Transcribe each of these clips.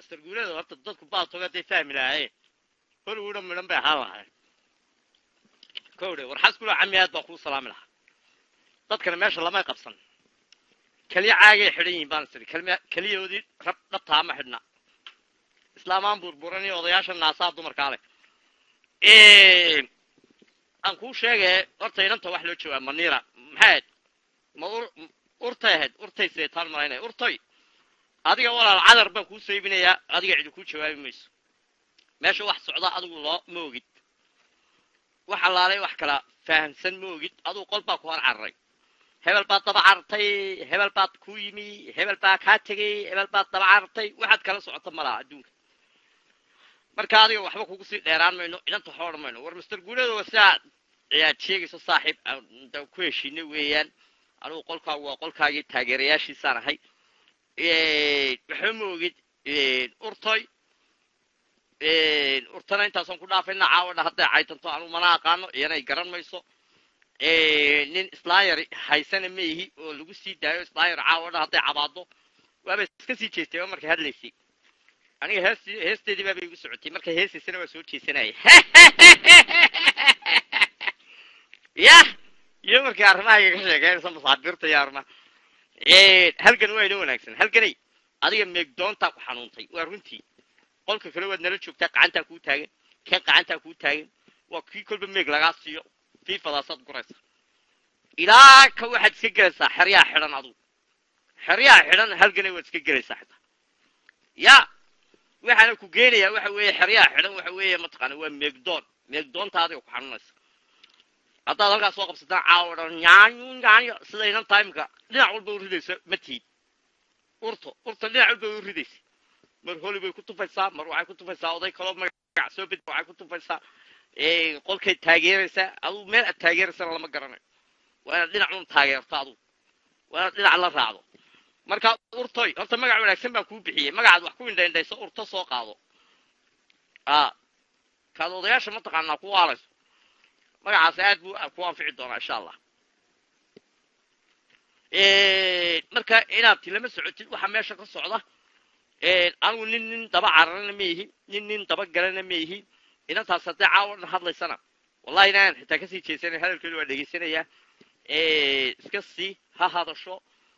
master guulada horta dadku baatoga hadday fahmi lahaayeen hollywoodha midhan bay ahaan lahayn kowdhe war xaskula cami aad baan kuu salaami lahaa dadkana meesha lamay qabsan keliya caagay xidhan yihiin baan isiri kelma- keliyahoodii rab dhabtaa ma xidhna islaamaan burburan iyo odayaasha naasaa dumarkaa leh aan kuu sheegay horta inanta wax loo jawaab maniira maxay ahayd ma ur urtay ahayd urtay seetaan malaynaya urtoy adiga walaal cadar baan kuu saybinayaa adiga cidi kuu jawaabi mayso meesha wax socda adigu loo ma ogid wax allaalay wax kala fahamsan ma ogid adigu qol baa ku hor cararay hebel baad daba carartay hebel baad ku yimi hebel baa kaa tegey hebel baad daba carartay waxaad kala socota malaha adduunka marka adiga waxba kugu sii dheeraan mayno idanta waxba odhan mayno war master guuladooda sidaa ayaad sheegayso saaxiib aan da ku heshiinay weeyaan anugu qolkaagu waa qolkaagii taageerayaashiisaan ahay waxba ma ogid urtoy urtana intaasaan ku dhaafayna caawadha hadday caytanto anugu mana aqaano iyanay garan mayso nin slayer haysana ma ihi oo lagu sii daayo slayer caawadha hadday cabaado waaba iska sii jeestay oo markay hadlaysay aniga hees heesteedii baaba igu socotay markay heesaysana waa soo jeesanaya yah iyo markii arrimaha iga sheekeynaysa masaabiirta iyo arrimaha halgan waa inoo wanaagsan halganay adiga meegdoontaa ku xanuuntay waa runtii qolka kale waad nala joogtaa gacantaa kuu taagan kan gacantaa kuu taagan waa kii kolba meeg lagaa siiyo fiifadaasaad guraysa ilaa ka waxaad iska gelaysaa xeryaha xidhan adugu xeryaha xidhan halganay waad iska gelaysaa xitaa ya waxaana ku geenayaa waxa weeye xeryaha xidhan waxa weeye mataqaana waa meegdoon meegdoonta adiga ku xanuunaysa haddaad halkaas soo qabsataan caawa dhan nyaanyo nyaanyo sidaynan timeka dhinac walba u ridaysa ma tihid urto urta dhinac walba u ridaysa mar holi bay ku tufaysaa mar waxay ku tufaysaa oday kaloo magac soo bed waxay ku tufaysaa qolkay taageeraysaa adugu meel aad taageeraysana lama garanayo waa inaad dhinac un taageerto adugu waa inaad dhinac la raacdo marka urtoy horta magac wanaagsan baan kuu bixiyey magacaad wax ku indhaindhayso urto soo qaado a kaad odayaasha mataqaanaa ku waalayso magacaas aad buu ku anfici doonaa insha allah marka inaad tilama socotid waxa meesha ka socda anigu nin nin daba cararana ma ihi nin nin daba galana ma ihi inantaas haddii caawa dhan hadlaysana wallahi inaan xitaa kasii jeesanay hadalkeedu waa dhegaysanayaa iska sii ha hadasho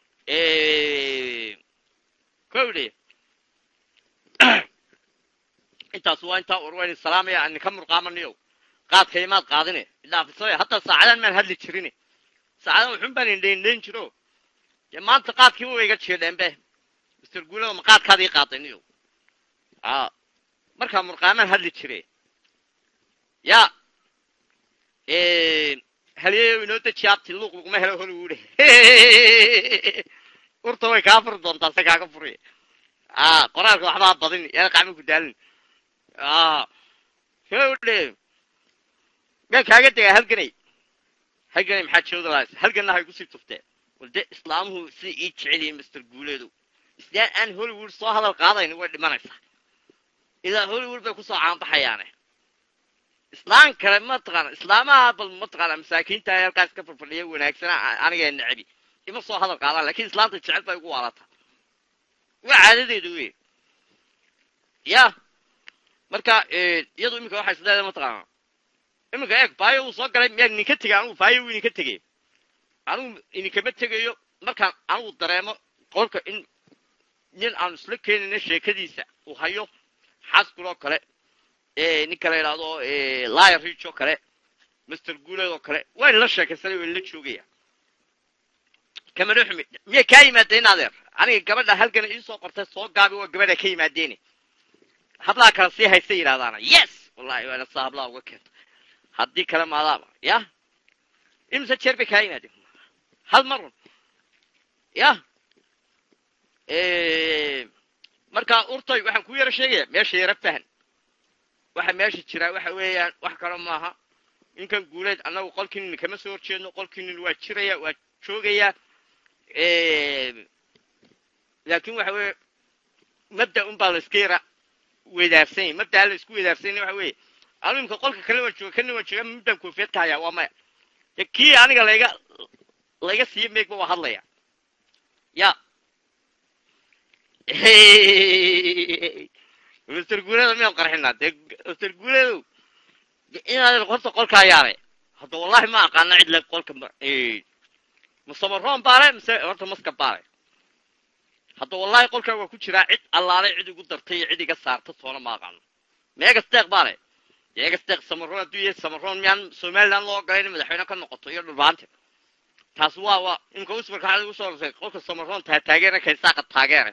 kowdhe intaas waa intaa urwayni salaamaya aan ninka murqaamanayo qaadka imaad qaadine idhaafisay hadda saacadan maan hadli jirine saacadan wuxun baan indhaindhayn jiro dee maanta qaadkiiba way iga jeedheenbe mister guulada ma qaadkaad ii qaadayniyo a markaa murqaamaan hadli jire ya halyeeyo inoo deji abti luuq luguma helo hollywood urta way kaa furi doontaa se kaaga furiya a qoraalka waxbaa badin yana qacma ku daalin a howdhe miyaan kaaga degaa halganay halganay maxaa jooda lahays halganna hay kusii tufteen wal dee islaamuhu siday ii jecel yihiin master guuleedu islaan aan hollywood soo hadal qaadayn way dhimanaysaa ilaa hollywood bay kusoo caanbaxayaane islaan kale mataqaana islaamaha bal mataqaana masaakiinta ay halkaas ka farfadhiya wanaagsana aniga necabi ima soo hadal qaadaan lakin islaanta jecel bay ugu waalataa waa caadadeedu wey ya marka iyadu iminka waxay isleedahay mataqaana iminka eeg baayo uu soo galay miyaa idinka tegay anigu baayo uu idinka tegay anigu idinkama tegayo markaan anigu dareemo qolka in nin aan isla keenayna sheekadiisa uu hayo xaskuloo kale ninka la yidhaahdo liar rich oo kale master guuleed oo kale waa inla sheekaysanay waa inla joogaya kamana xumi miyay kaa yimaadeen adeer aniga gabadha halgana iisoo qortay soo gaabi waa gabadha ka yimaadeene hablaha kale sii haysta yidhahdaana yes wallahi waana saa hablaha uga keenta haddii kale maadaaba ya imse jeer bay kaa yimaadeen hal marun ya marka urtoy waxaan ku yaro sheegaya meesha yaro fahan waxa meesha jiraa waxa weeyaan wax kale maaha ninkan guuleed annagu qolkiinin kama soo horjeedno qolkiinin waa jiraya waa joogaya laakin waxa weeye mabda un baa la iska yara wedaarsan yahy mabdaa la isku wedaarsan waxa weeye anu imka qolka kale waan jooga kana waan jooga mabdaan koofiyad ka hayaa waa maya de kii aniga layga layga siiyo meegba waa hadlaya ya master guuleedo miyaan qarxinaa dee master guuleedow inaad horta qolkaa yaare hadda wallahi ma aqaana cid le qolka musamaroon baale mise horta maska baale hadda wallahi qolkaa waa ku jiraa cid allaale cid igu dartay iyo cid iga saarta toona ma aqaano meega steeq baale meega steeq samaroon hadduu yahay samaroon miyaan somaliland loo ogolay in madaxweyne ka noqoto iyo dhulbaante taas waa waa imka usbarka waxaad igu soo horsay qolka samaroon taa taageera kaysaaqa taageere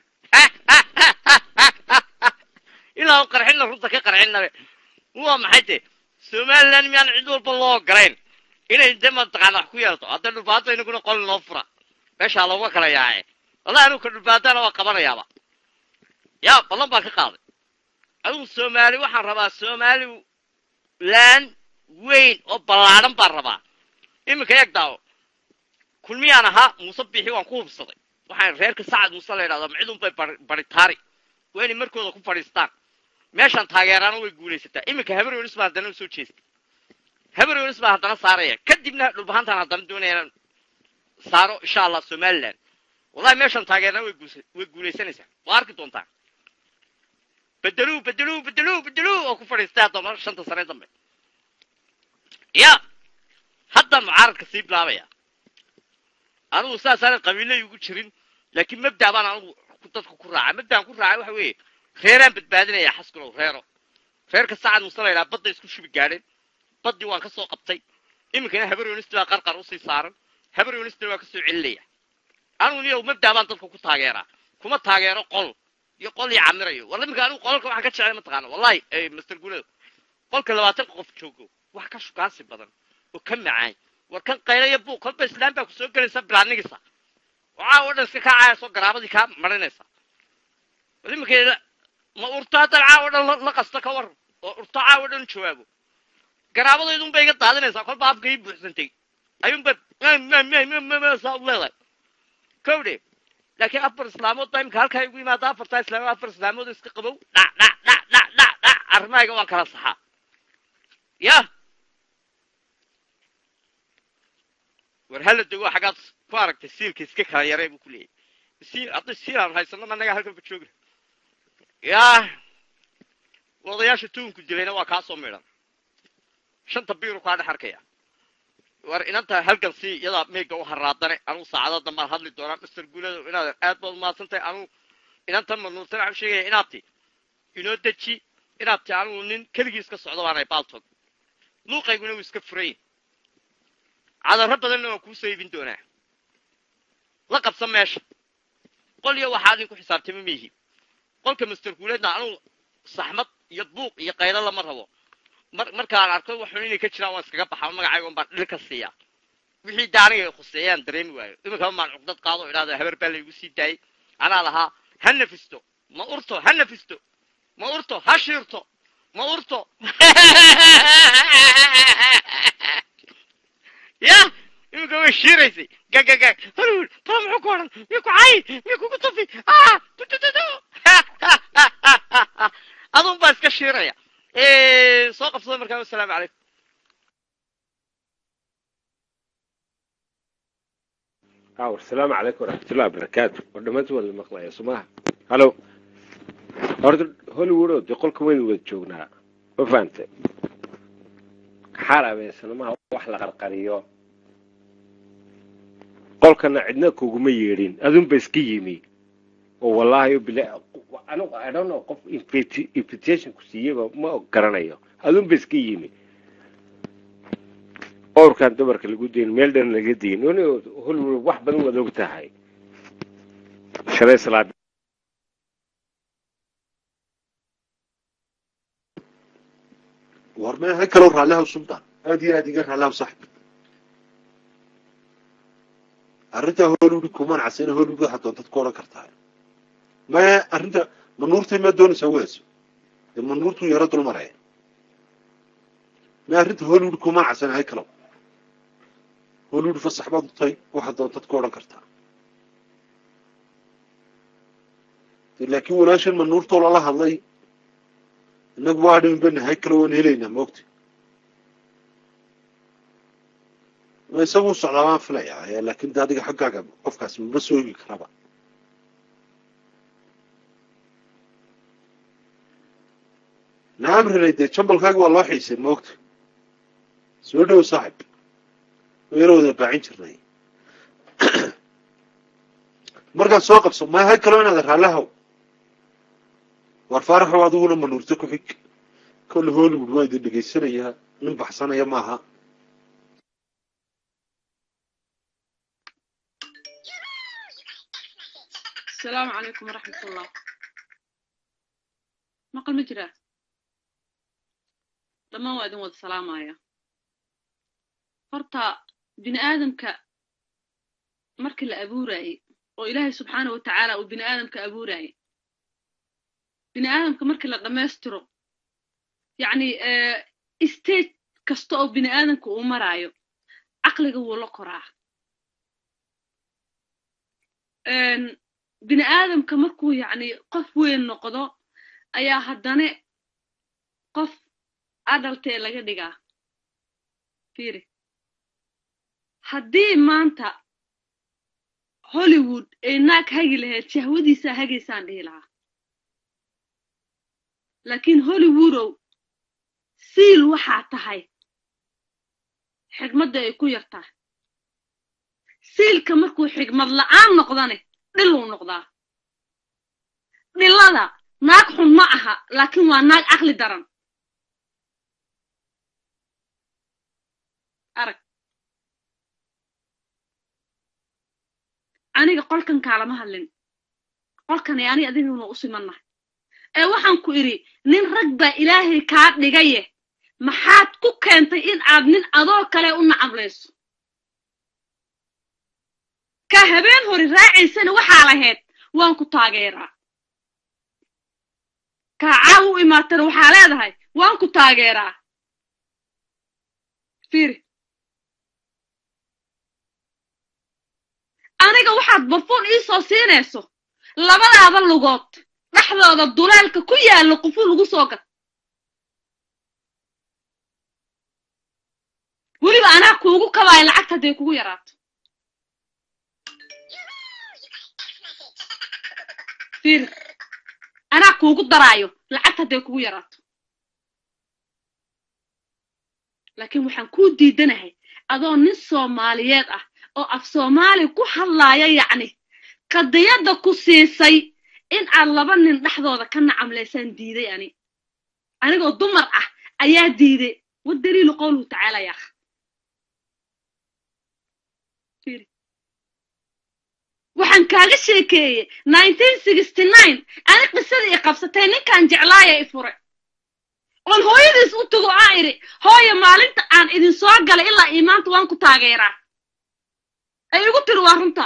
ilaa u qarxinna runta ka qarxinnabe waa maxay de somaliland miyaan cid walba loo ogolayn inay de mataqaana wax ku yeelto hadda dhulbaanta inaguna qol noo fura meeshaa looga kala yaace wallahi anigu ka dhulbaantana waa qabanayaaba yaa ballan baan ka qaaday adigu soomaali waxaan rabaa somali land weyn oo ballaadhan baan rabaa iminka eeg daawo kulmiyaan ahaa muuse bixi waan ku hubsaday waxaan reerka sacad muuse la yidhahdo macidun bay baritaari waa inay markooda ku fadhiistaan meeshaan taageeraana way guulaysataa iminka habaryonis baa haddana usoo jeestay habaryonis baa haddana saaraya kadibna dhulbahantaan haddana doonaya inaan saaro insha allah somaliland wallahi meeshaan taageerana way guusa way guulaysanaysaa waa arki doontaa bedeluu bedeluu bedeluu bedeluu oo ku fadhiistay haddana shanta sane dambe ya haddaan mucaaradka sii bilaabaya anigu saasaanan qabiilay ugu jirin laakiin mabda baan anigu dadka ku raaca mabdaan ku raacay waxa weeye reeraan badbaadinaya xaskulow reero reerka sacad muuse la yidhaha badda isku shubi gaadheen baddii waan ka soo qabtay iminkana habaryonisti baa qarqar usii saaran habaryonistina waa ka soo celinaya anigu niyow mabda baan dadka ku taageeraa kuma taageero qol iyo qol iyo camirayo war iminka anigu qolalka waxaan ka jeclay mataqaana wallahi master guledo qolka labaatan qof joogo wax ka shukaansi badan oo ka macaan war kan qaylaya buuq kolba islaam baa ku soo gelaysa bilaanigisa waxaa oo dhan iska kaacaya soo garaabadii kaa marinaysa bal iminka ma urto haddan caawo dhan la qasta ka war oo urto caawo dhan jawaabo garaabadaydun bay iga daadinaysaa kolba afka ii buuxsantay ayuunba saa u leedahay kowdhe laakiin afar islaamood baa imika halkaa igu yimaada afartaa islaamood afar islaamood iska qabow dhac dhac dhac dhac dhac dhac arrimahayga waan kala saxaa yah war hala dego xaggaad ku aragtay siilka iska kala yaree buu ku leeyahy siil hadday siil aan haysano managaa halkanba jooga yaa odayaasha tuunku dilayna waa kaa soo midhan shanta biiru kaa dhex arkaya war inanta halgan sii iyadaa meyga u haraadane anugu saacado dambaan hadli doonaa master guulado inaad aad baad umahadsan tahay anugu inantan manuurtan waxaan sheegaya inaad ti inoo deji inaad ti anugu nin keligii iska socdo baanay baaltog luuqayguna wuu iska furayn cadarro badanna waan kuusoo iibin doonaa la qabsa meesha qol iyo waxaa adin ku xisaabtama miihi qolka master guuleedna anugu saxmad iyo buuq iyo qaylo lama rabo mar markaan arko waxun inay ka jiraan waan iskaga baxaa magacayga baan dhil ka siiya wixii da aniga khuseeyaan dareemi waayo iminkaba maan cuqdad qaado idhahdo habar baa laygu sii daayay anaa lahaa ha nafisto ma urto ha nafisto ma urto ha shiirto ma urto ya iminka way shiiraysay gagagag halul tala muxuu ku odhan miy ku cay miy kugu tufi ah tutututu adun baa iska shiiraya soo qabsada markaa wasalaamu calaykum awr asalaamu calaykum waraxmatullahi wabarakaatu war dhammaanti waa la maqlaya somaha hallo horta hollywood oo dee qolka waynu wada joognaa ma fahantay xaal abeensannamaha wax la qarqariyo qolkana cidna kuguma yeedhin adunba iska yimi oo wallaahi bila anigu i don't know qof invitation ku siiyeyba ma garanayo adunba iska yimi owrkan dumarka lagu dayn meel dhan laga dayn hollywood wax badan waad og tahay shalay salaad war ma ha kalow raallihaw sultan aad iyo aad iga raallihaw saxib arrintaa hollywood kuman casina hollywood waxaad doontad ku odhan kartaa maya arrinta manuurtay ma doonaysaa weyso dee manuurtuu yaro dul maraya maya arrinta hollywood kuman casina hay kalow hollywood fasax baad utay waxaad doontad ku odhan kartaa laakiin walaashan manuurtoo lala hadlay innagu waa dhimin bana hay kalo waan helaynaa maogta isaguu socdaa waan filayaa laakiin de adiga xaggaaga qofkaas maba soo ogi karaba nacam relay dee jambalkaaga waa loo xiisay moogta soo dhow saaxib wayna wada baacin jirnay markaad soo qabso maaha kaloo inaad raallihaw war faaraxow adiguna manuurto ku xig kolle hollywood waa idin dhegaysanayaa nin baxsanaya maaha السلام عليكم ورحمة الله مقل مجرى لما وادن ود سلام آيا فرطا بني آدم ك مرك الأبوراي وإلهي سبحانه وتعالى وبني آدم كأبوراي بني آدم كمرك لقماسترو يعني اه استيج كستو بني آدم كأمرايو عقلك ولا قراه bini aadamka markuu yacni qof weyn noqdo ayaa haddana qof adaltee laga dhigaa fiiri haddii maanta hollywood ay naag hagi lahayd shahwadiisaa hagaysaan dhihi lahaa laakiin hollywoodow siil waxaa tahay xigmadda ay ku yar tahay siilka markuu xigmad la'aan noqdane dhiluu noqdaa dhilada naag xun ma aha laakiin waa naag caqli daran arag aniga qolkan kaalama hadlin qolkan ee ani adiguna u simannahay ee waxaan ku idhi nin rag baa ilaahay kaa dhigaye maxaad ku keentay in aad nin adoo kale u nacablayso ka habeen hori raacaysana waxaa lahayd waan ku taageeraa kaa caaw u imaatana waxaa leedahay waan ku taageeraa fiiri aniga waxaad barfuun iisoo siinayso labadaada lugood dhexdooda duleelka ku yaallo qufu lagu soo gad weliba anaa kuugu kabaayo lacagta hadday kugu yaraato fiiri anaa kuugu daraayo lacagta hadday kugu yaraato laakiin waxaan kuu diidanahay adoo nin soomaaliyeed ah oo af soomaali ku hadlaaya yacni qadiyadda ku siisay in aad laba nin dhexdooda ka nacamlaysaan diiday ani anigoo dumar ah ayaa diiday wadaliilu qowluhu tacaala yaakh waxaan kaaga sheekeeyey ani qisadii i qabsatay ninkaan jeclaaya i fure oon hooyadiis u tago aa idhi hooya maalinta aan idin soo galay ilaa iimaanta waan ku taageeraa ay igu tiri waa runta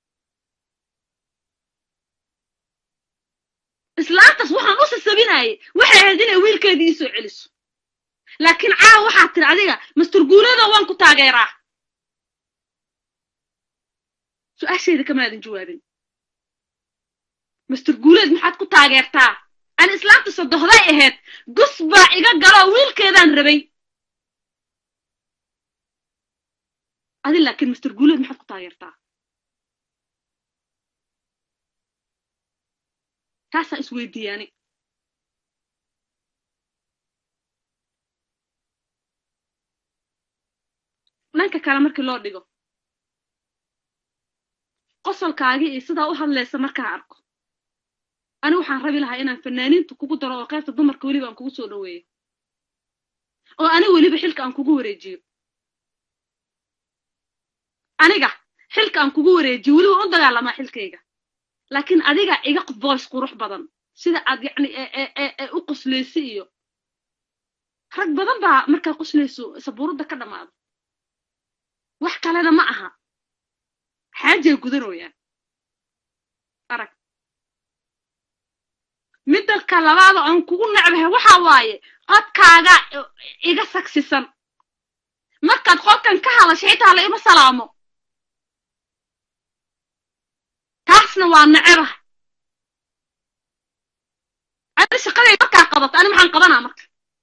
islaantaas waxaan u sasabinayay waxay ahayd inay wiilkeedii iisoo celiso laakiin caawa waxaad tiri adiga masturguulada waan ku taageeraa su-aashayda kamaadan jawaabin master guuleed maxaad ku taageertaa ani islaamta sodohday ahayd gus baa iga galoo wiilkeedaan rabay adi laakiin master guuleed maxaad ku taageertaa taasaa isweydiiyaani dhanka kale markii loo dhigo qosolkaagii iyo sidaa u hadlaysa markaan arko ani waxaan rabi lahaa inaan fanaaniinta kugu daro oo qaybta dumarka weliba aan kugu soo dhoweeyo oo ani weliba xilka aan kugu wareejiyo aniga xilka aan kugu wareejiyo weliba u dagaalamaa xilkayga laakiin adiga iga voice qurux badan sida aad yacni ee u qoslaysi iyo rag badan baa markaa qoslayso sabuuradda ka dhammaado wax kalena ma aha xaajay gudanooyaan arag midalka labaada aan kugu necbahay waxa waaye qodkaaga iga sagsisan markaad qolkan ka hadashay xitaa la ima salaamo taasna waa necebaha ani shaqaday markaa qabato ani maxaan qabanaa marka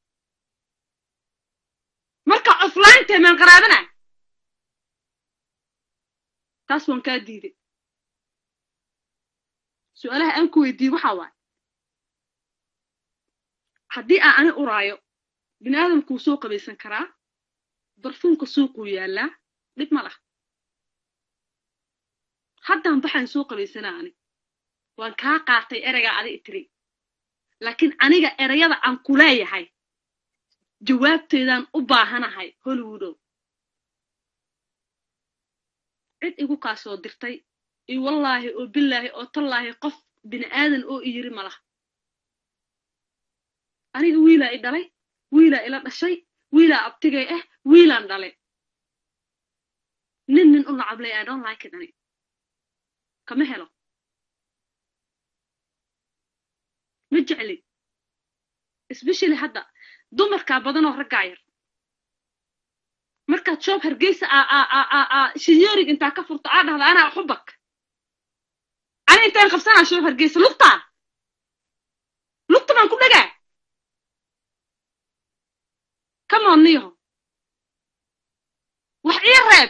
marka offline maan qaraabana taas waan kaa diiday su-aalaha aan ku weydiiyey waxaa waaye haddii aan ani uraayo bini aadamkuu soo qabaysan karaa barfuunka suuquu yaallaa dhib ma lah haddaan baxaan soo qabaysanaa ani waan kaa qaatay ereygaa adi itiri laakiin aniga ereyada aan ku leeyahay jawaabteedaan u baahanahay hollywoodow cid igu kaa soo dirtay iyo wallaahi oo bilaahi oo tallaahi qof bini aadan oo i yiri ma laha aniga wiilaa i dhalay wiilaa ila dhashay wiilaa abtigay ah wiilaan dhalay nin nin u nacablay i don't like it ani kama helo ma jecli especially hadda dumarkaa badanoo raggaa yar markaad shoob hargeysa shinyerig intaa ka furto aa dhahda anaa xubak ani intaan qabsanaa shoob hargeysa lugtaa lugta baan ku dhagaa come on niyaho wax ii reeb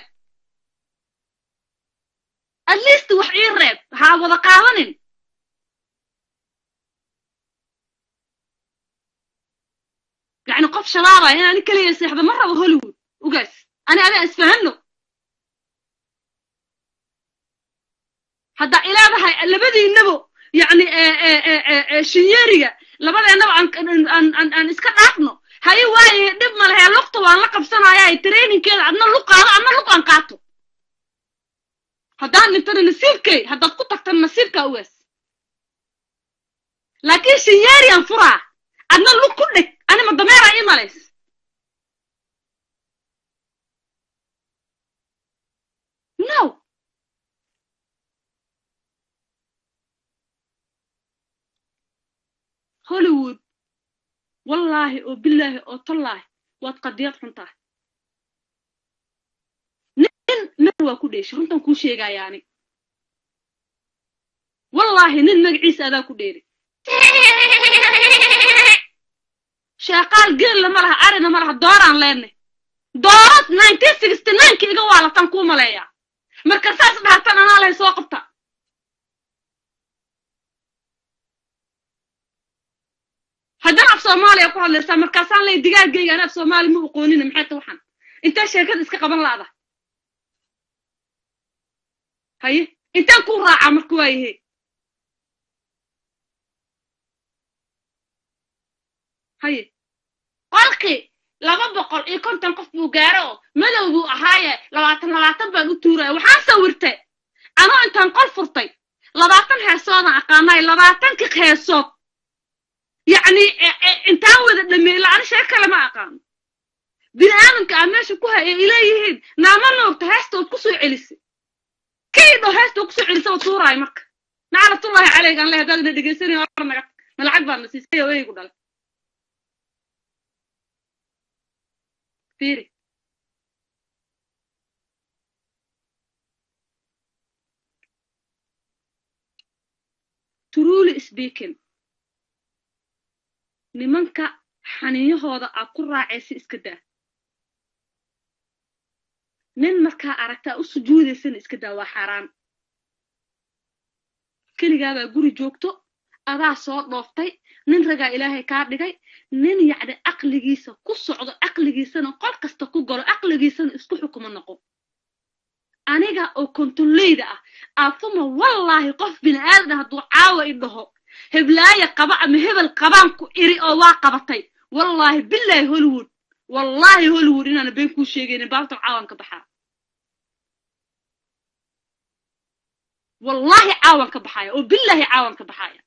at least wax ii reeb ha wada qaadanin يعني قف شبابة هنا أنا كلي يصيح مرة بهوليوود وقس أنا أبي أسفهن له حتى إلى هاي لبدي النبو يعني شنيرية لبدي النبو عن عن عن عن إسكت عقنه هاي واي دب ما لها لقطة وأنا لقب سنة يا ترينين كذا عندنا لقطة هذا عندنا لقطة نقاطه هذا نتر نسيبك هذا قطة نسيبك أوس لكن شنيرية انفرع عندنا لق كلك أنا ما ضميرة إيه مالس no هوليوود والله وبالله وطلاه waad qadiyad xun tahay nin meel waa ku dheeshay runtan kuu sheegayaani wallaahi nin magaciisa adaa ku dheeri sheeqaal geella ma laha arina ma laha dooraan leenay doorad nineteen sixty nineki iga waalatan kuu maleeyaa marka saas dhahatan anaa lahay soo qabta haddana af soomaaliya ku hadlaysaa markaasaan lay digaagayga ana af soomaali ma aqoonina maxay ta waxaan intaa sheekada iska qaban laada haye intaan kuu raacaa marka waayahe haye qolkii laba boqol iyo konton qof buu gaaro oo madow buu ahaaye labaatan labaatan baan u tuuraya waxaan sawirtay anoo intaan qol furtay labaatan heesoodaan aqaanay labaatankii heesood yacni intaan wada dhameey lacana sheeg kale ma aqaano bini aadamka aa meesha ku hay ay leeyihiin naama noogta heestood ku soo celisay kaydho heestood kusoo celisay oo tuuraay marka naclatullaahi caleyga aan le haddaad ina dhegaysanay hor naga ma lacag baad na siisay oo eygu dhalay fiiri truly speaking nimanka xaniiyahooda aad ku raacaysa iska daa nin markaa aragtaa u sujuudaysana iska daa waa xaaraan keligaabaa guri joogto adaa soo dhooftay nin ragaa ilaahay kaa dhigay nin yacni aqligiisa ku socdo aqligiisana qol kasta ku galo aqligiisana isku xukumo noqo aniga oo kontoleyda ah aafuma wallaahi qof bini aadan hadduu caawa i dhaho heblaaya qaba ama hebel qabaan ku iri oo waa qabatay wallaahi bilaahi hollywood wallaahi hollywood inaana been kuu sheegaynin baabtan caawan ka baxaa wallaahi caawan ka baxaya oo bilaahi caawan ka baxaya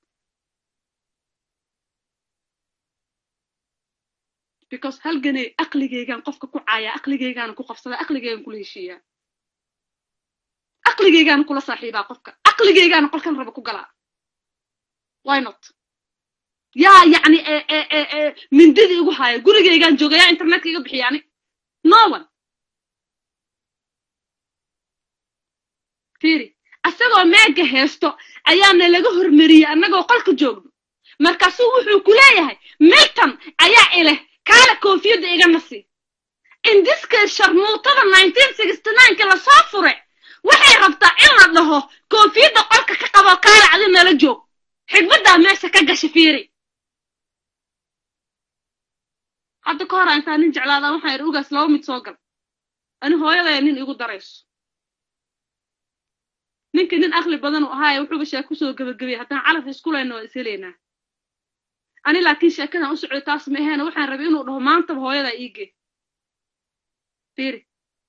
because halganay aqligaygaan qofka ku caaya aqligaygaana ku qabsada aqligaygaan kula heshiiyaa aqligaygaana kula saaxiibaa qofka aqligaygaana qolkan raba ku galaa why not yaa yacni mindida igu haya gurigaygaan jooga yaa internetka iga bixiyaani no one fiiri asagoo meega heesto ayaana laga hormariyey annagoo qolka joogno markaasuu wuxuu ku leeyahay milton ayaa ileh kaala koofiyadda iga nasi indiska sharmuutada nineteen sixty nineki lasoo fure waxay rabtaa in la dhaho koofiyadda qolka ka qabo kaala adi nala joog xigmaddaa meesha ka gasha fiiri hadda ka hor intaa nin jeclaada waxaan idhi ugaas laba mid soo gal ani hooyadaya nin igu darayso ninkii nin aqli badan uu ahaaye wuxuuba sheeko kusoo gebagabiyay haddaan calaf iskulayna waa ishelaynaa ani laakiin sheekadan u socday taas ma aheena waxaan rabay inuu dhaho maantaba hooyadaa iigee fiiri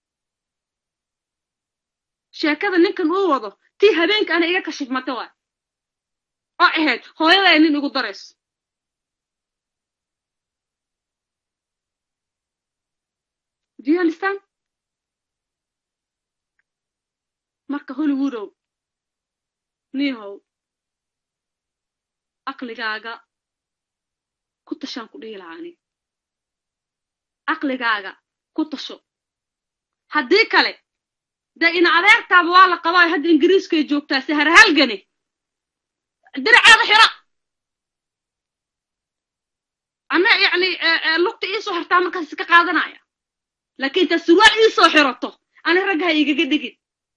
sheekada ninkan uu wado tii habeenka ana iga kashifmata waay oo ahayd hooyadaa nin igu darayso do you understand marka hollywoodow niihow aqligaaga ku tashaan ku dhihi lahaa ani aqligaaga ku tasho haddii kale dee ina adeertaaba waa la qabaayo hadda ingiriiskay joogtaa se harhalgane diraceeda xira ana yacni lugta iisoo xirtaa markaas iska qaadanaya laakiin intaad surwaal iisoo xirato ani raggaha igaga dhigin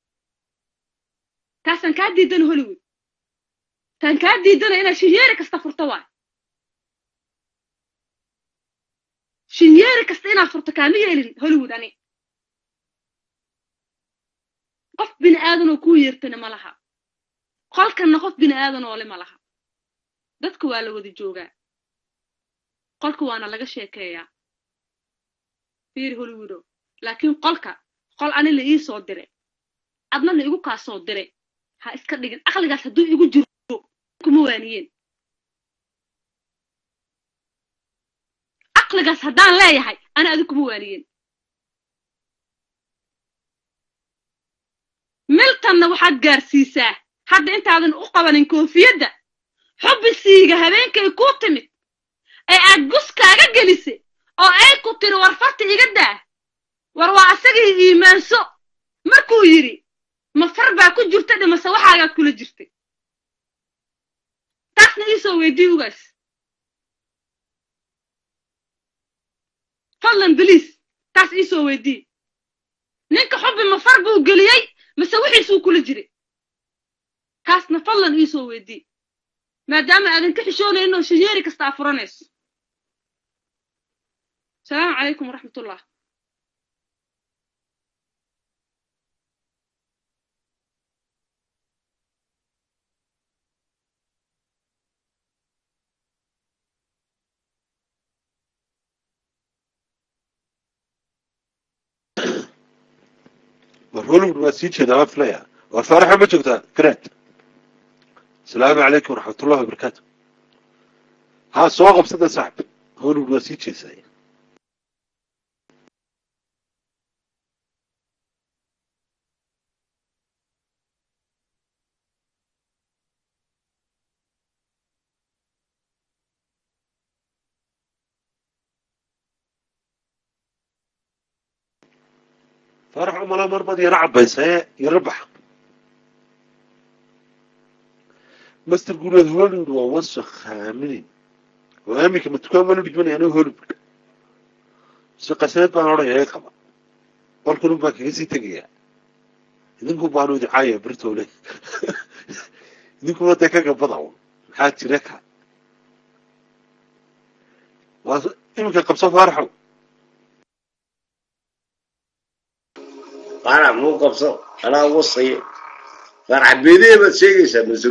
taasaan kaa diidana hollywood taan kaa diidana inaad shinyeeri kasta furto waay shinyeeri kasta inaad furto kaama yeelin hollywood ani qof bini aadanoo kuu yeertana ma laha qolkanna qof bini aadan oo le ma laha dadka waa la wada joogaa qolka waana laga sheekeeyaa fiiri hollywoodo laakiin qolka qol ani la ii soo dire adna la igu kaa soo dire ha iska dhigin aqligaas hadduu igu jiro kuma waaniyeen aqligaas haddaan leeyahay ana adi kuma waaniyeen miltanna waxaad gaarsiisaa hadda intaadan u qabanin koofiyadda xubbisiiga habeenkay kuu timid ee aad guskaaga gelisay oo ay ku tiri war farta iga daa war waa asagii iimaanso markuu yidhi ma far baa ku jirta dhimase waxaagaad kula jirtay taasna iisoo weydii ugaas fadlan beliis taas iisoo weydii ninka xubbi ma far buu geliyey mase wixiisuu kula jiray taasna fadlan iisoo weydii maadaama aadan ka xishoonaynin oo shinyeeri kasta aa furanayso asalaamu calaykum waraxmatullah war hollywood waa sii jeedaa waa filaya war faaraxa ma joogtaa fred asalaamu calaykum waraxmatullahi wabarakaatu haa soo qabsada saaxib hollywood waa sii jeesaa faarax umala marbaad yara cabaysaye yara baxa master guuleed hollywood waa wasakh haaminin oo aaminka ma dukaan baan u dhigmanaya aniga hollywood si qasaneed baan odhaya ee qaba qolkanun baan kaga sii tegayaa idinku baanu idicaaya birtowle idinkuna dee ka gabada un maxaa jira ka waa iminka qabso faaraxow qaarac muu qabso anaa wasaya qaarac beedee baad sheegaysaa mase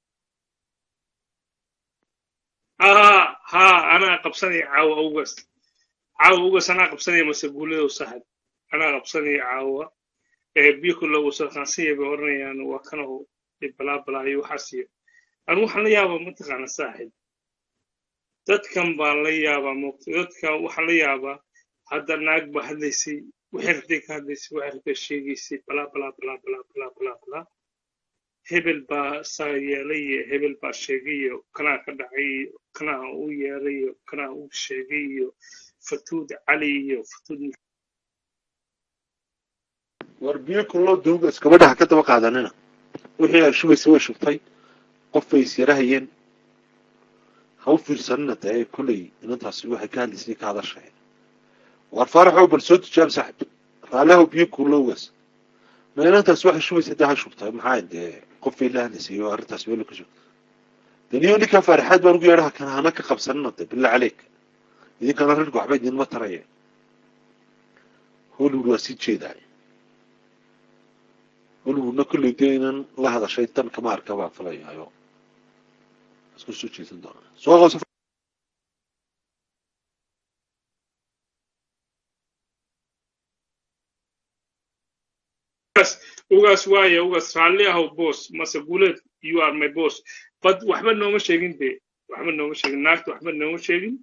haa haa anaa qabsanaya caawa ugas caawa ugas anaa qabsanaya mase guuladow saxib anaa qabsanaya caawa ee biyo kulla wasaqaansiya bay odhanayaan waa kanaho balaa balaa iyo waxaas iyo anu waxaan la yaabaa mataqaana saaxib dadkan baan la yaabaa moogta dadkan waxaan la yaabaa hadda naag baa hadlaysay waxay rabtay ka hadlaysay waxay rabtay sheegaysay balaa balaa balaa balaa balaa balaa balaa hebel baa saa yeelay iyo hebel baa sheegay iyo kanaa ka dhacay iyo kanaa u yeelay iyo kanaa u sheegay iyo fatuud cali iyo fatuud war biyo kulloo duugas gabadhaha ka daba qaadanina wixii ay shubaysa way shubtay qof bay isyarahayeen ha u fiirsanina dee kolley inantaasi waxay ka hadlaysay ka hadashay war faaraxow bal soo tijaab saaxib raalahow biyo kullowgas ma inantaasi waxay shubaysa dee ha shubtay maxaa dee qof bay la hadlaysay oo arrintaas weelo ka shubtay daniyo ninkaa faaraxaad baan ugu yeedhaha kan hana ka qabsanina dee billah caleyk idinkana rirka waxba idinma taraya hollywood waa sii jeedaay hollywoodna kolley dee inan la hadashay tan kama arka baa filayaayo isku soo jeesan doonaa soo qabso ugaas ugaas waaye ugaas raalli ahow boss mase guuleed you are my boss but waxba nooma sheegin de waxba nooma sheegin naagta waxba nooma sheegin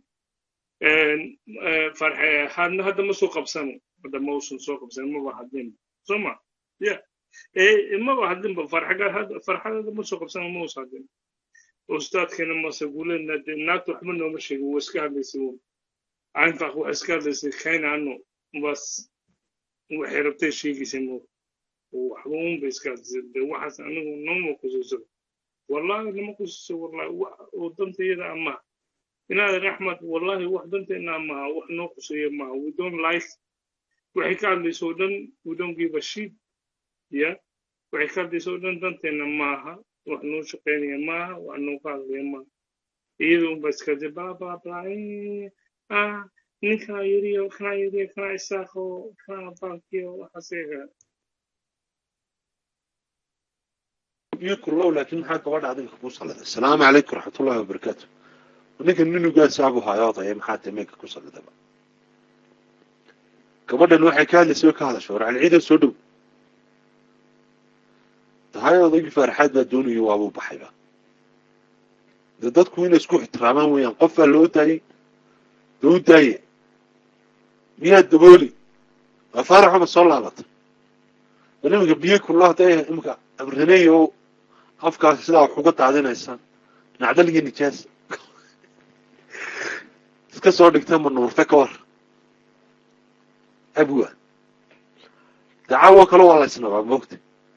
farxe hadna hadda ma soo qabsano hadda ma uusan soo qabsan maba hadlin soma ya ee maba hadlinba farxagaa hadda farxadada ma soo qabsano ma uusan hadlin ustaadkeena mase guuleedna de naagta waxba nooma sheegin waa iska hadlaysay un einfach waa iska hadlaysay kayna ano bas waxay rabtay sheegaysay mo waxba un bay iska hadlaysay de waxaas anigu nooma kusuusado wallahi nama kusuuso wallahi wax oo dantayada ama inaad axmed wallahi wax danteena maaha wax noo quseeya maaha we don't like waxay ka hadlayso oo dhan we don't give a shit ya waxay ka hadlayso oo dhan danteena maaha wax noo shaqeynaya maaha wax noo ka hadlaya maaha iyada unba iska de bla bla bla eh, ah ninkaa yiriyo kanaa yiriyo kanaa isaaqo kanaa bankiyo waxaas eega biyo kullow laakiin maxaa gabadha adinka ku salladay asalaamu calaykum waraxmatullahi wabarakaatu ninka ninugaasaa buu hayo odaya maxaa tameeka ku salladaba gabadhan waxay ka hadlaysay way ka hadashay war calciidan soo dhow tahay odaygii faaraxaad baa doonayo waabuu baxayba de dadku inay isku ixtiraamaan weeyaan qof baa loo daayey loo daaye miyaa dabooli waa faaraxuma soo laabatay bal iminka biyo kullo hadday iminka abreneyo afkaasi sidaa wax uga daadinaysaan nacdal iyo nijaas iska soo dhigta manuurte ka war abwa dacaawo kale waa la isnabaa moogta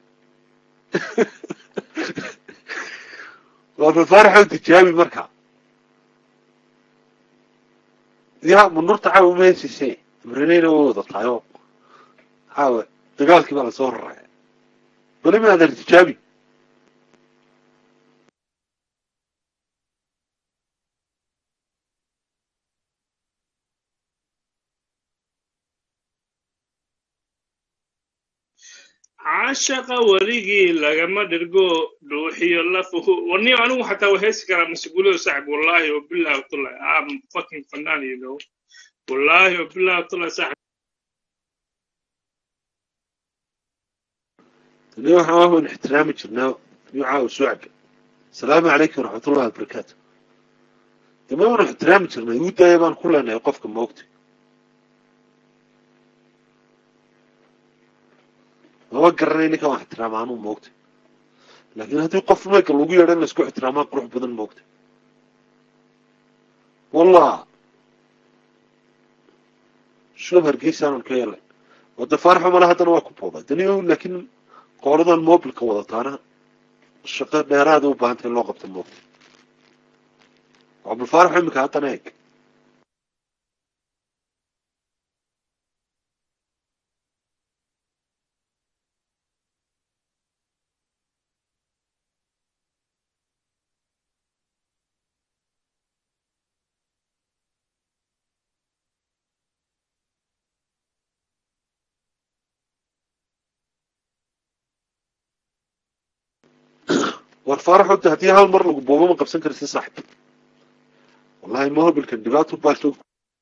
waa fafaaraxow tijaabi marka ya manuurta caawa ma hesise abreneyna way wada tahayo caawa dagaalkii baa lasoo raraya bal imin adeer tijaabi caashaqa weligii lagama dhirgo dhuuxiyo lafuhu warniyo anigu xataa waa heesi karaa masguulada saaxib wallahi wabillahi watullahi am fucking fanaan you know wallahi wabillahi watullahi saaxib tani waxaan waan ixtiraami jirnaa iyo caawa suucga asalaamu calaykum waraxmatullahi wabarakaatu dama waan ixtiraami jirnay uu daaya baan ku leenahay qofka moogta maba garanay ninkan wax ixtiraama anuu moogta laakiin haddii qof mayka lagu yeedho in la isku ixtiraamaa qurux badan moogta wallah shulab hargeysaanan ka yeelay wada faaraxo male haddana waa ku booday dani laakiin qooladan mobilka wadataana shaqo dheeraada u baahantay in loo qabto moogta cabdulfaaraxo iminka haddana eeg war faaraxo de haddii hal mar lagu boobo ma qabsan karsi saaxib wallahi mobilkan dhibaato baa soo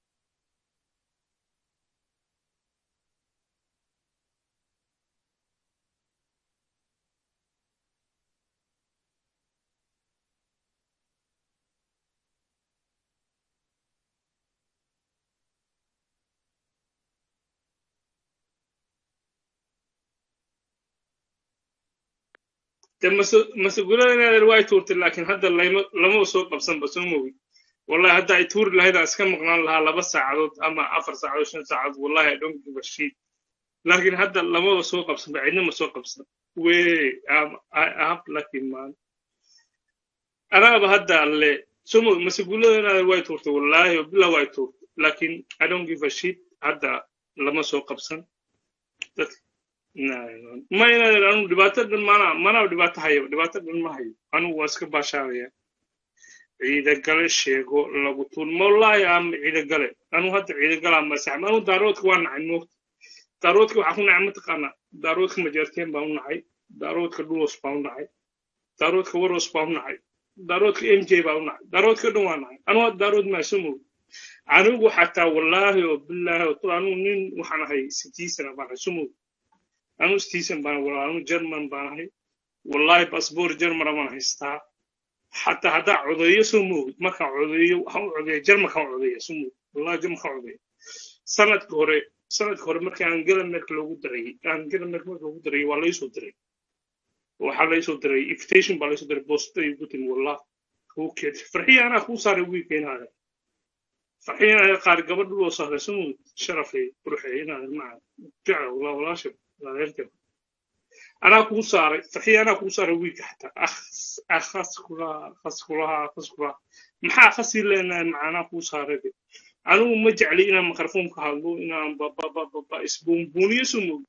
de masguulada inaadan waa tuurtay laakiin hadda lama lama soo qabsanba soo mogi wallahi hadda ay tuuri lahayd aan iska maqnaan lahaa laba saacadood ama afar saacadood shan saacadood wallahi i don't give a shit laakiin hadda lamada soo qabsanba cidna ma soo qabsan wey am- I have lucky man anaaba hadda alle soo mogi masguulada inaadan waa tuurtay wallahi billah waa tuurtay laakiin i don't give a shit hadda lama soo qabsan dadka ma inaadan anu dhibaato dhan mana mana dhibaato hayo dhibaato dhan ma hayo anugu waa iska baashaaraya ciidagale sheego lagu tuun mawlaahi ama ciidagale anuu hadda ciidagalaa masaxma anuu daaroodka waa nacay moogta daaroodka waxaa ku nacay mataqaanaa daaroodka majaarteen baa u nacay daaroodka dhulos baa u nacay daaroodka waros baa u nacay daaroodka m j baa u nacay daaroodka dhan waa nacay anuu hadda daarood maaso moog anigu xataa wallaahi oo bilaahi oo tul anigu nin waxaan ahay sitiisana baan ahay sumow anigu sitiisan baan walaa anigu german baan ahay wallaahi basboor germana baan haystaa xataa haddaa codeeyo soo moogid markaan codeeyo waxaan u codeeya jarmalkaan u codeeya soo moogid wallahi jarmalkaan codeeya sanadka hore sanadka hore markii angela merkel loogu darayay angela merkel markii loogu darayay waa laysoo diray waxaa laysoo diray invitation baa laysoo diray boostada igu timi wallah kuu keed farxiya anaa kuu saaray wiilka inaada farxiya inaada qaar gabadh loo saaray soo moogid sharafay quruxay inaada maca jecla wallah walaasha adeerta anaa kuu saaray farxiya anaa kuu saaray wiilka xataa akhas kulaha akhas kulaha akhas kulaha maxaa khasii leenahay macaanaa kuu saaray anigu ma jecli inaan mikrofon ka hadlo inaan bababababa isbuunbuuniyo soo moog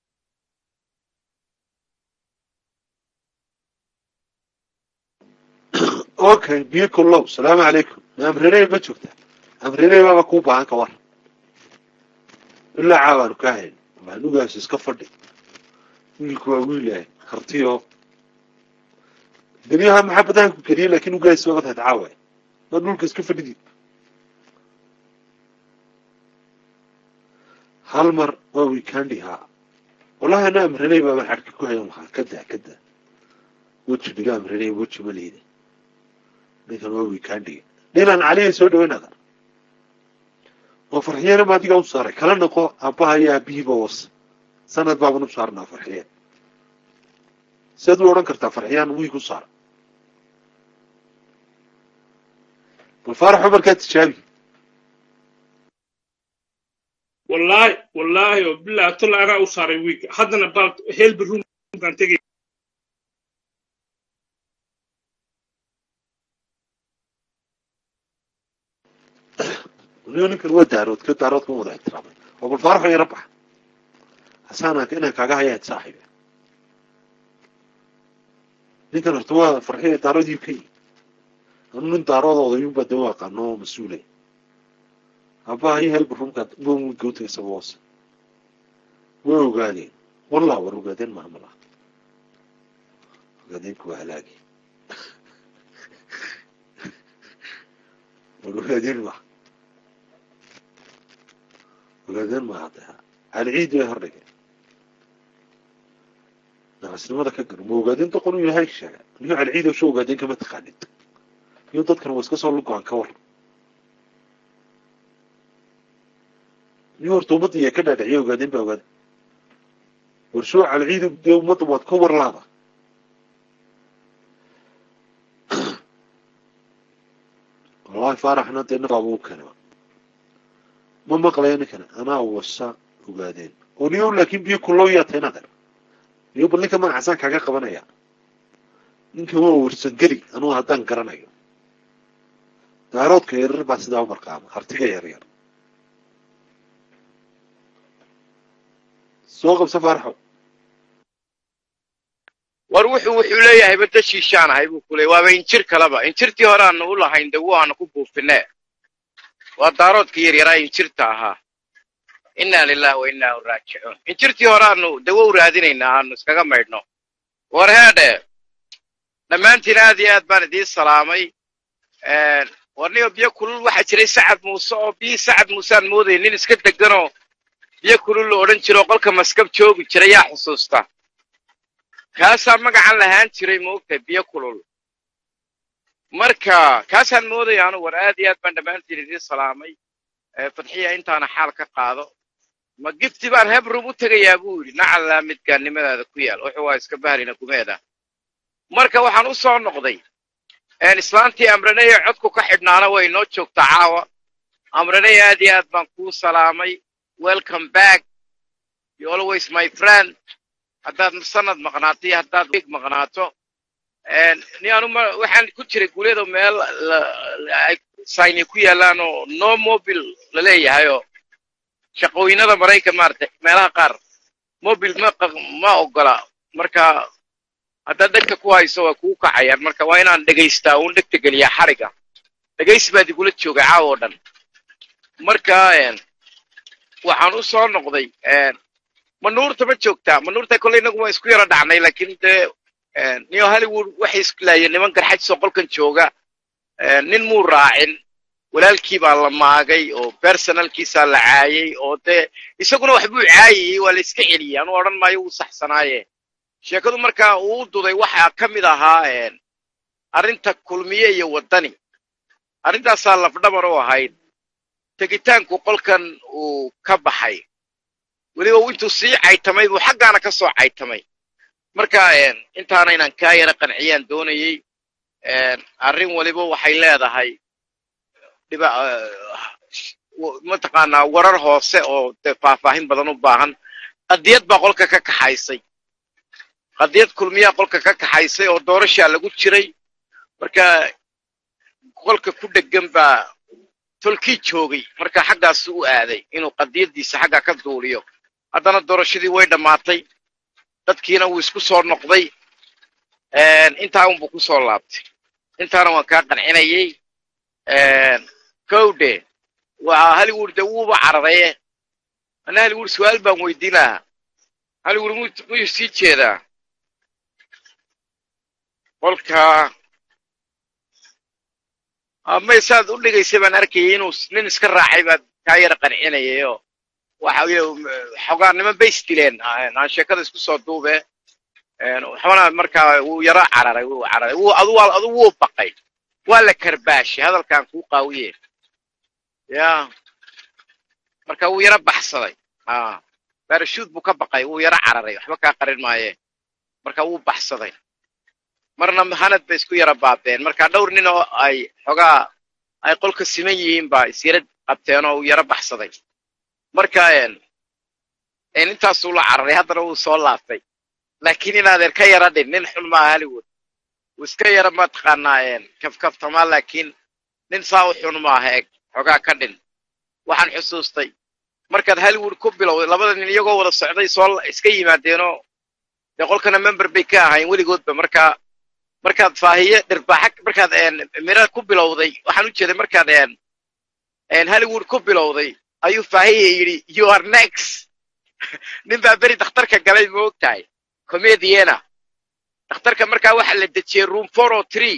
okay biyo kullow salaamu calaykum amrerey ma joogta amrerey baaba kuu baahan ka war ilaa caawaanu kaa hayn maanugaas iska fadhi wiilku waa wiilahay kartiyo dunyaha maxabadahan ku keliya laakiin ugaas baga tahay caawa ma dhulka iska fadhidid hal mar waa wiikandi haa wallahi ana amranay baa xadhka ku hayan lahaa kada kada weji dhiga amranay weji ma liida ninkan waa wiikandiga dhinan caliya soo dhaweyn adan oo farxiyana ma adiga u saaray kala noqo aabbaha iyo aabihiiba was sanad baaban u saarnaa farxiyan siaad u odhan kartaa farxiyaan wiig u saara bal faaraxo markaa tijaabi wallaahi wallaahi oo bilahi tolla anaa u saaray wiilka haddana baal helbi room baan tegay waliba ninkan waa daarood ka daaroodka wada ixtiraamay oo bal faaraxo yara baxa hasaana inaan kaaga hayaad saaxiibe ninkan horta waa farxiya daaroodii ka yi anu nin daarooda odayuunbaa daba aqaano oo mas-uulay aabbaha iyo helba rumka gawtiga isagoo hoose way ogaadeen wallah war ogaadeen maha malaha ogaadeenku waa halaagi war ogaadeen maha ogaadeen maha hadda alciid way hordhigeen naqasnimada ka garo ma ogaadeen doqon uu yahay sheega niyo alciid oo soo ogaadeen kama taqaanid iyo dadkan waa iska soo lugoan ka war niyo horta ummadda iya ka dhaadhiciya ogaadeen baa ogaada warsoo alciid dee ummadda waad ka warlaada wallahi faaraxna dee nafaaba u keena ma maqlaya ninkana anaa wasa ogaadeen oo niyo laakiin biyo kullow yaa tahay inaad niyo bal ninka magacasaan kaaga qabanaya ninkan waa warsangeli anugu haddaan garanayo daaroodka yaryar baa sidaa u marqaama hartiga yaryar soo qabsa faaraxo war wuxuu wuxuu leeyahay badda shiishaan ahay buu ku leeyay waaba injir kaleba injirtii hore aanu u lahayn dawo aanu ku buufinee waa daaroodkii yaryaraa injirta ahaa inna lillahi wa inna ilaihi raajicuun injirtii hore aanu dawo u raadinaynaa aanu iskaga maydhno war heedhe dhammaantiin aad iyo aad baan idiin salaamay warniyo biyo kulul waxaa jiray sacad muuse oo biyii sacad muuse aan moodayay nin iska deganoo biyo kulul la odhan jiro qolka maskab joogi jira yaa xusuusta kaasaa magacan lahaan jiray moogtahay biyo kulul marka kaasaan moodaya anu war aad iyo aad baan dhammaantiin idiin salaamay fadxiya intaana xaal ka qaado ma gifti baan hebrum u tegayaa buu yidhi nacalaa midgaannimadaada ku yaal wuxuu waa iska bahrina kumeeda marka waxaan u soo noqday islaantii amraneye codku ka xidhnaana way noo joogtaa caawa amraneye aad iyo aad baan kuu salaamay welcome back you always my friend haddaad sanad maqnaato iyo haddaad weeg maqnaato ni anuma waxaan ku jiray guulyada meel ay sayni ku yaalaan oo no mobile la leeyahay oo shaqooyinada maraykan maaragtay meelaha qaar mobile ma ma ogola marka haddaad dhegta ku hayso waa kuu kacayaan marka waa inaan dhegaystaa uun dhegta geliyaa xariga dhegaysi baad igula joogay caawa oo dhan marka waxaan u soo noqday manuurta ma joogtaa manuurta kolle inagu waan isku yaro dhacnay laakiin dee niyo hollywood waxay isku laayeen niman garxajisoo qolkan jooga nin muu raacin walaalkii baa la maagay oo personalkiisaa la caayay oo dee isaguna waxbuu caayayey waa la iska celiyey anuu odhan maayo wuu saxsanaaye sheekadu markaa uu duday waxaa ka mid ahaa arrinta kulmiye iyo waddani arrintaasaa lafdhabar u ahayd tegitaanku qolkan uu ka baxay weliba intuu sii caytamay buu xaggaana ka soo caytamay marka intaana inaan kaa yara qanciyaan doonayey arrin weliba waxay leedahay dhiba mataqaanaa warar hoose oo dee faahfaahin badan u baahan qadiyad baa qolka ka kaxaysay qadiyad kulmiyaa qolka ka kaxaysay oo doorashaa lagu jiray marka qolka ku dheggan baa tolkii joogay marka xaggaasu u aaday inuu qadiyaddiisa xagga ka duuliyo haddana doorashadii way dhammaatay dadkiina wuu isku soo noqday intaa unbuu ku soo laabtay intaana waan kaa qancinayay kowde waa hollywood de wuuba cararaye ana hollywood su-aal baan weydiin lahaa hollywood muyuu sii jeedaa qolka may saad u dhigaysay baan arkayay inuu nin iska raacay baad kaa yara qancinayay oo waxa xogaa niman bay isdileen aan sheekada isku soo duube waxbana markaa wuu yaro cararay wuu cararay wuu adu adu wuu baqay waa la karbaashay hadalkan kuu qaawiye ya marka wuu yaro baxsaday a barashuud buu ka baqay wuu yaro cararay waxba kaa qarin maaye marka wuu baxsaday marna hanad bay isku yara baabeen marka dhowr nin oo ay xogaa ay qolka siman yihiin baa isyara qabteen oo uu yaro baxsaday marka intaasuu la cararay haddana wuu soo laabtay laakiin inaadeer ka yara dhin nin xun maaha hollywood wuu iska yara mataqaanaa kafkaftamaa laakiin nin saa u xun maaha eg xogaa ka dhin waxaan xusuustay markaad hollywood ku bilowday labada nin iyagoo wada socday soo iska yimaadeenoo dee qolkana member bay ka ahayn weligoodba markaa markaad faahiye dhirbaaxa markaad mira ku bilowday waxaan u jeeday markaad hollywood ku bilowday ayuu faahiye yidhi you are next nin baa beri dhakhtarka galay ma og tahay comediana dhakhtarka markaa waxaa la dejiyey room four o three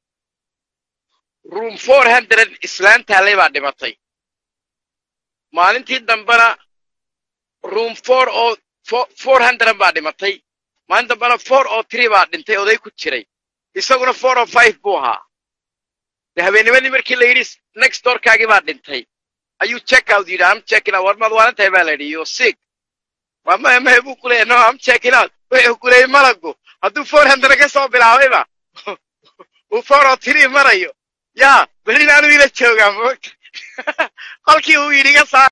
room four hundred islaan taalay baa dhimatay maalintii dambena room four o four hundred baa dhimatay maalin dambena four o three baa dhintay oday ku jiray isaguna four o five buu ahaa de habeennimadii markii la yidhi next doorkaagii baa dhintay ayuu check out yidhi am checking out war maad waalan tahay baa la yidhi yo sick waa maya maya buu ku leeyahy no am checking out wuxuu ku leeyay malagu hadduu four hundred ka soo bilaabayba uu four o three marayo yaa berina anuu ila joogaa moogta qolkii uu yidhi iga saar